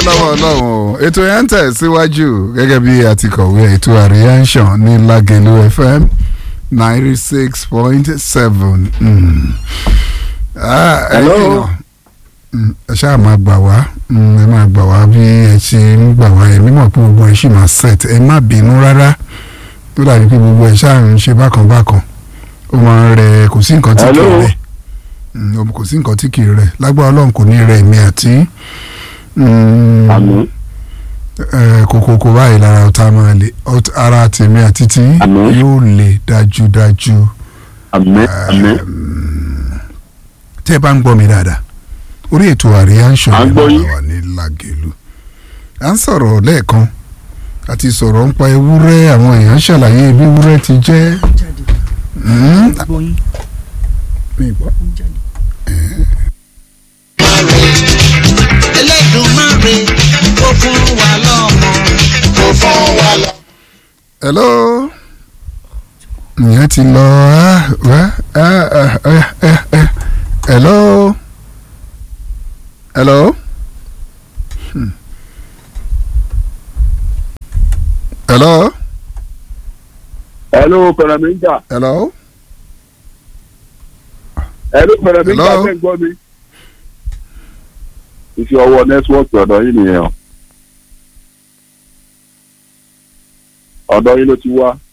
lọ́wọ́ ọlọ́run o ètò yẹn ń tẹ̀ síwájú gẹ́gẹ́ bí a ti kọ̀wé ètò àríyànṣàn ní Lágẹ̀lú FM ninety six point seven. Hello. ẹ ṣáà máa gbà wá mm, ẹ máa gbà wá bí ẹ ṣe ń gbà wá ẹ mímọ̀ pé gbogbo ẹ ṣì máa set ẹ má bínú rárá tó dàbí pé gbogbo ẹ ṣáà ń ṣe bákan bákan ó máa ń rẹ kò sí nǹkan tí kì í Hello. rẹ Mm, kò sí nǹkan tí kì í rẹ lágbára ọlọ́run kò ní rẹ èmi àti mm, àmín eh, kòkòkò báyìí lára ọ̀tá máa le ọ̀t- ara tèmi àti tí Àmín. yóò le dájúdájú àmín àmín tẹ́ ẹ bá ń gbọ́ mi dáadáa orí ètò àríyá ń À ṣọ̀rọ̀ ń gbọ́ yín. wà ní Lágẹ̀lú à ń sọ̀rọ̀ lẹ́ẹ̀kan àti sọ̀rọ̀ ń pa ewúrẹ́ àwọn èèyàn ṣàlàyé bí ewúrẹ́ ti jẹ́ jáde Mm, gbóyin mi gbọ́. jáde. Elédùmarè kó fún wa lọ́mọ. kó fún wa lọ́mọ. hello ìyẹn ti lọ ah, wá, ah, ah, ah, ah, ah. hello hello Hmm. hello hello pẹrẹmìjà hello hello pẹrẹmìjà Hello. ṣe ń gbọ́ mi. iṣẹ́ ọwọ́ nẹ́tíwọ́ọ̀kì ọ̀dọ̀ yìí nìyẹn o ọ̀dọ̀ yìí ló ti wá